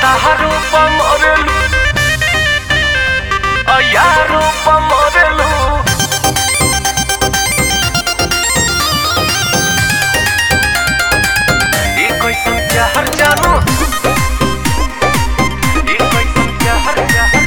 Hataharu pamorelu Ayaru pamorelu ये कोई समझा हर जानू ये कोई समझा हर जानू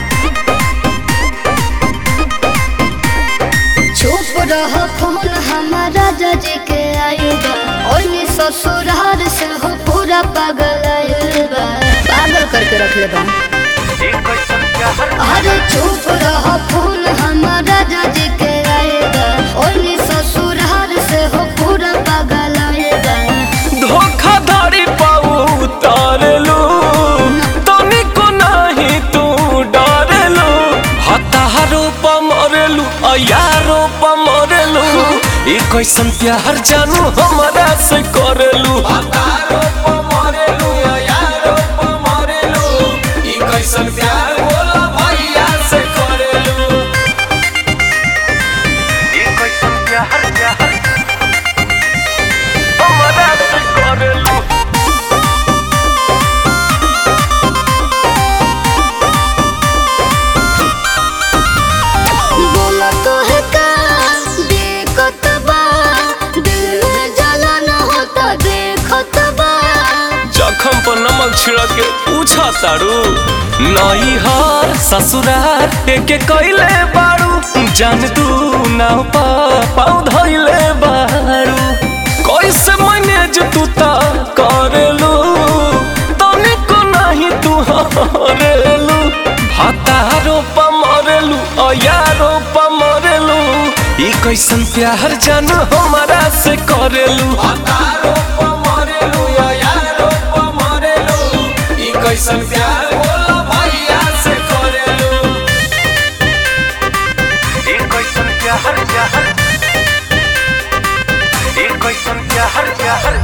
चुप रह फोन हमारा जज के आयुबा ओइनी ससुरार से हो पूरा पागल आयुबा पागल करके रख ले बा ये कोई समझा हर अरे चुप रह फोन हमारा जज के आयुबा ओइनी ससुरार से हो पूरा पागल आयुबा धोखाधड़ी पाऊ उतारलू तनिको नहीं तू डरलू हतारो पमरलू अयारो पमरलू ई कैसन प्यार जानू हमारा से करलू हतारो पमरलू अयारो पमरलू ई कैसन प्यार बोला भैया से करलू ई कैसन प्यार प्यार हमारा से करलू बोला तो है का देखत बा दिल में जलन होता देखत बा जखम पर नमक छिड़क के पूछा तारू नई हार ससुरार एके कैले बारू जान तू नाव पा पाऊ धइले बारू कैसे मैनेज तू ता करेलू तनिको नहीं तू हरेलू भातारो पमरेलू अयारो पमरेलू ई कैसन प्यार जानू हमारा से करेलू भातारो पमरेलू अयारो पमरेलू ई कैसन प्यार बोला भैया से करेलू ई कैसन प्यार प्यार ई कैसन प्यार प्यार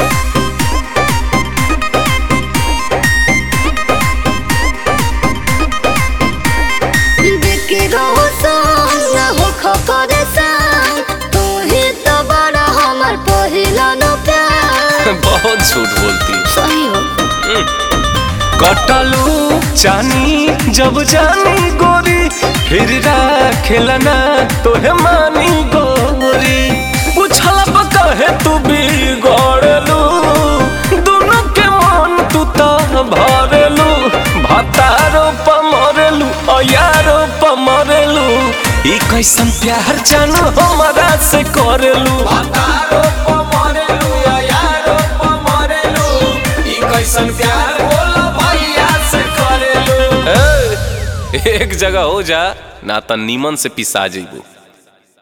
देखे रहो संग न हो खपरे संग तू ही तो बड़ा हमार पहिला नो प्यार बहुत झूठ बोलती सही हो कटलू चानी जब जानी गोरी फिर खेलना तोहे मानी गोरी पूछला पर कहे तू भी गड़लू दोनों के मन तू तो भरलू भतारो पमरलू अयारो पमरलू ई कैसन प्यार जानू हमारा से करलू भतारो पमरलू अयारो पमरलू ई कैसन प्यार बोला भैया से करेलू एक जगह हो जा ना त नीमन से पिसा जइबू